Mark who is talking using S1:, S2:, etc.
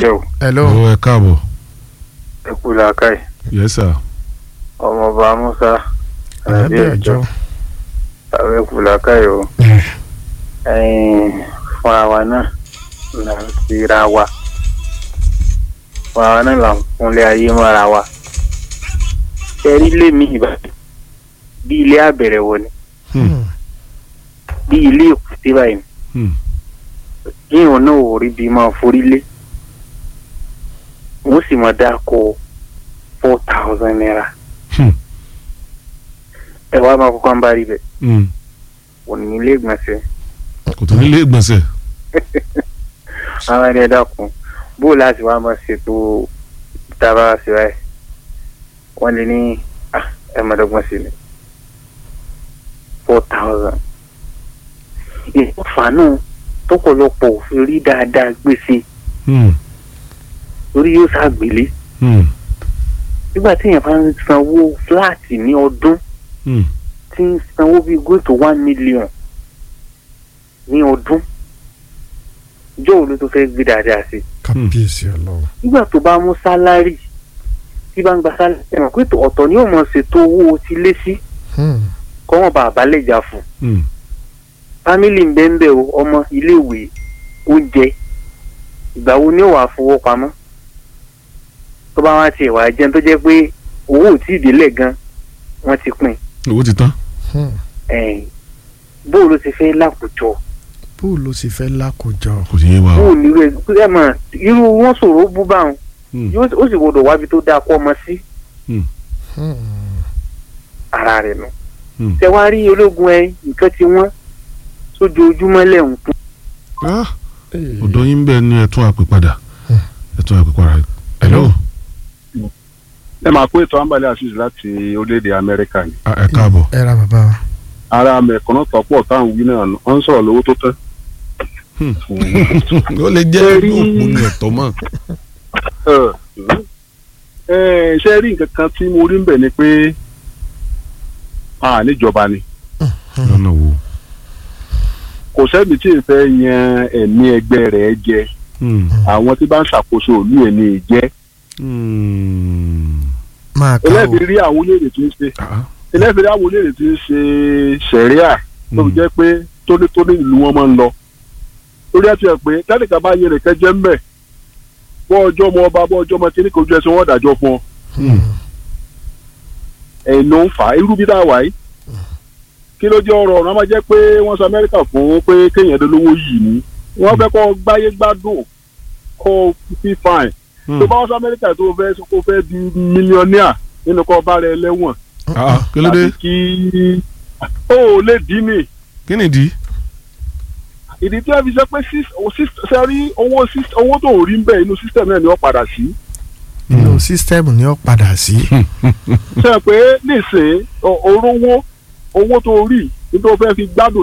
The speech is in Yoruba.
S1: ṣe o
S2: hello
S3: ó ẹ káàbọ̀
S1: ẹ kú làákàyè
S3: yes sir
S1: ọmọọba musa àbí
S2: ẹ̀ẹ́dẹ̀
S1: ẹjọ́
S2: ọjọ́
S1: àwọn ẹ kú làákàyè o ẹ̀yin fúnra wa náà là ń fira wa fúnra wa náà là ń fúnlé ayé mọ́ra wa ẹ̀rí lé mi ìbàdàn bí ilé àbẹ̀rẹ̀ wọ ni
S3: Hmm.
S1: bí ilé èkúté báyìí
S3: Hmm.
S1: yíyan náà ò rí bí máa forí lé wọ́n sì máa dáko four thousand naira
S3: Hmm.
S1: ẹ wá máa kọ́kọ́ ń bá rí bẹ́ẹ̀
S3: Hmm.
S1: wọ́n ní ilé ìgbọ̀nsẹ̀
S3: kò tó nílé ìgbọ̀nsẹ̀
S1: àwọn ẹni ẹ dákun bó láti wá máa ṣètò ìtara ṣe báyìí wọ́n lè ní ah, ẹ máa dọ́gbọ́n sí ni four thousand ìfọ̀fà náà tọ́pọ̀lọpọ̀ òfin rí dáadáa gbèsè
S3: Hmm.
S1: lórí yóò ṣàgbélé
S3: Hmm.
S1: nígbà tí èèyàn bá ń sanwó fúláàtì ní ọdún
S3: Hmm.
S1: tí ń sanwó bíi go to one million ní ọdún ìjọ wo ló tó fẹ́ gbé dáadáa sí
S2: kábíyèsí ọlọ́run
S1: nígbà tó bá mú sálárì tí bá ń gba sálárì ẹ̀wọ̀n pé tó- ọ̀tọ̀ ni yóò mọ̀ ṣètò owó ti lé sí
S2: Hmm.
S1: kọ́ wọn bá àbálẹ̀ jà fún
S3: Hmm.
S1: fámìlì ń bẹ́ ń bẹ́ o ọmọ iléèwé oúnjẹ ìgbà wo ni ó wàá fowó pamọ́ tó bá wá tiẹ̀ wá jẹun tó jẹ́ pé owó ò tí ì délẹ̀ gan wọ́n ti pín
S3: owó ti tán
S1: in bóò ló ti fẹ́ lákòjọ
S2: bó ló sì fẹ́ lákòjọ
S3: kò sí yé wa o
S1: bóò ní rẹ̀ ẹ mọ̀ irú wọn sọ̀rọ̀ bú báwọn
S3: Hmm.
S1: yóò ó sì gbọdọ̀ wábi tó dáa kọ́ ọmọ sí
S2: Hmm.
S1: ara rẹ̀ nù.
S3: Hmm.
S1: ṣé wàá rí ológun ẹ nǹkan tí wọ́n sójoojúmọ́ lẹ́hùn kún.
S3: Ah,
S2: Eh,
S3: ọ̀dọ́ yín bẹ́ẹ̀ ni ẹ̀tún àpè padà ẹ̀tún àpè padà hello
S4: ẹ máa kó ètò àǹbálẹ̀ àṣìṣe láti orílẹ̀-èdè amẹ́ríkà ni
S3: Ah, ẹ káàbọ̀
S2: ẹ ra bàbá wa
S4: ara mẹ̀kànnà tọ́pọ̀ táwọn wí náà wọ́n ń sọ̀rọ̀ lówó tó tán.
S3: ó lè jẹ́
S4: Ẹ
S3: ìlú
S4: rí-
S3: òpó ní ẹ̀tọ́ mọ́
S4: ẹ ẹ ṣe rí nǹkan kan tí mo rí ń bẹ̀ ni pé a níjọba ni
S3: lọ́nà wo
S4: kò sẹ́ni tí ì fẹ́ yan ẹ̀mí ẹgbẹ́ rẹ̀ jẹ
S3: Hmm.
S4: àwọn tí bá ń ṣàkóso òlú ẹ̀ ní ìjẹ́
S3: Hmm.
S2: máa ká o
S4: ẹlẹ́bi rí àwọn olóyè tí ń ṣe
S3: Ah,
S4: ẹlẹ́bi rí àwọn olóyè tí ń ṣe sẹ̀ríà tó fi
S3: Hmm.
S4: jẹ́ pé tónítóní ìlú wọn máa ń lọ lórí ẹ̀ tí ẹ̀ pé tẹ́nìkan bá yẹ nìkan jẹ́ ń bẹ̀ bọ́ ọjọ́ ọmọ ọba bọ́ ọjọ́ ọmọ tí ní kò ju ẹsẹ̀ wọn dájọ́ fún ọ
S3: Hmm.
S4: ẹ̀yìn ló ń fà á irú bí dáa wáyé kí ló jẹ́ ọ̀rọ̀ ọ̀rọ̀ a máa jẹ́ pé wọ́n sọ amẹ́ríkà fún pé kéèyàn dé lówó yìí ni wọ́n fẹ́ kọ́ gbáyé gbádùn kọ́ fi fine
S3: Hmm.
S4: tó bá wọ́n sọ amẹ́ríkà tó fẹ́ kó fẹ́ di mílíọ̀nìà nínú kọ́ bá rẹ lẹ́wọ̀n
S3: Ah, kí ló dé
S4: àti kí ó lè dín ní
S3: kí nìdí
S4: ìdí tí wọ́n fi sọ pé sẹ́rí owó sys- owó tó rí ń bẹ̀ inú system náà ni wọ́n padà sí
S2: inú sísítẹ́ẹ̀mù ni ó padà sí
S4: sọ pé nísìnyí orówó owó tó rí nítorí wọ́n fẹ́ fi gbádùn